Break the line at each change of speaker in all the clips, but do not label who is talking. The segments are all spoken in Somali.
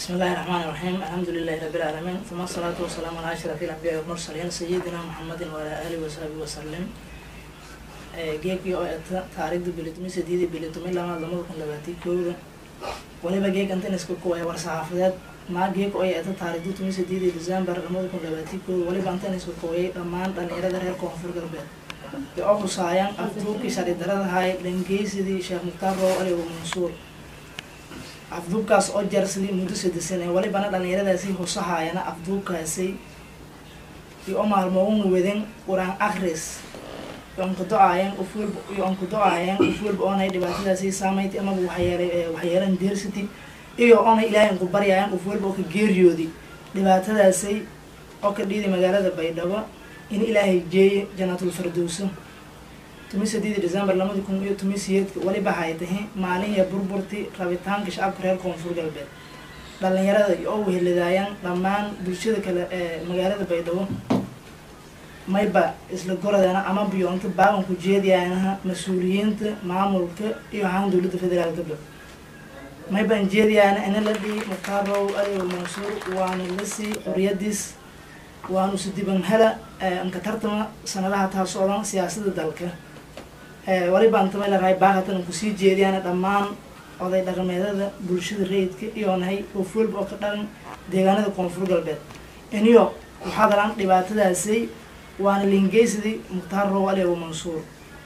بسم الله الرحمن الرحيم الحمد لله رب العالمين ثم الصلاة والسلام على أشرف الأنبياء والمرسلين سيدنا محمد وعلى آله وصحبه وسلم geegkii oo eta taariikhda bilitumi sideedii bilitumi lama lamada kun labaatan kooda waliba geeg intan iska kuwaya war saxaafadeed maa geeg oo eta taariikhda tumi sideedii december lamada kun labaatan kooda waliba intan iska kuwayay dhammaan dhalinyarada reer koonfur galbeed ee oo husaayaan afduubkii sharci daradahay dhangeysidii sheekh mukhtaar roow aligo mansuur afduubkaas oo jarsidii muddo sadisan ee walibana dhalinyaradaasi husahaayana afduubkaasi iyo o maalmoogun weden qur-aan akris onkudo-aayeen ufwel iyo onkudo-aayeen ufwelba oonay dhibaatadaasi saameynta amaba waxyeelay waxyeelan deersity iyo oonay ilaahay unku baryaayeen ufwelba oo ka geeriyoodi dhibaatadaasi oo ka dhiiday magaalada baydhabo in ilaahay jeeye janaatul firdowso tumi sideedii december lamadi kun iyo tumi siyeedka waliba hay tahay maalinya burburti rabitaanka shacabka reer koonfur galbeed dhalinyarada oo wehelidaayaan dhammaan bulshada kale ee magaalada baydhabo mayba isla goradeena ama biyoonka baaganku jeediyaanaha mas-uuliyiinta maamulka iyo ahaan dowladda federaalkaba maybaan jeediyaana ina la dhihi mukhtaar row aligo mansuur waana lasii xoriyadiis waanu sidiban hela anka tartama sanadaha taa socdan siyaasada dalka walibaan tamay larahay baahatan kusii jeediyaana dhammaan oday dhaqameedada bulshada rayidka iyo nahay ofwelba oo ka dhalan deegaanada koonfur galbeed iniyo waxaa dalaan dhibaatadaasi waana liingeysidii mukhtaar row aligo mansuur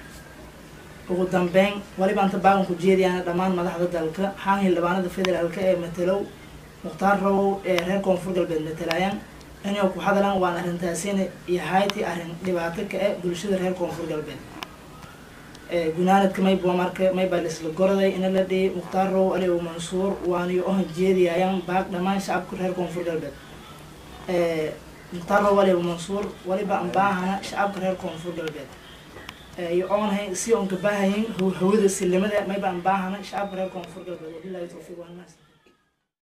ugu dambeyn waliba anta baaganku jeediyaana dhammaan madaxda dalka xaan hildhibaanada federaalka ee matelow mukhtaar row ee reer koonfur galbeed matalaayaan inay ku hadalaan waan arrintaasina iyo hayti arrin dhibaato ka e bulshada reer koonfur galbeed gunaanadka mayba marka maybaa laisla goraday ina la dhihi mukhtaar row aligo mansuur waaniyo ohan jeediyaayaan baag dhammaan shacabka reer koonfur galbeed mukhtaar row aligo mansuur waliba aan baahana shacabka reer koonfur galbeed iyo oonhay si oon ka baahayin hawada silimada mayba aan baahana shacabka reer koonfur galbeed wabilahi tawfiiq wanaas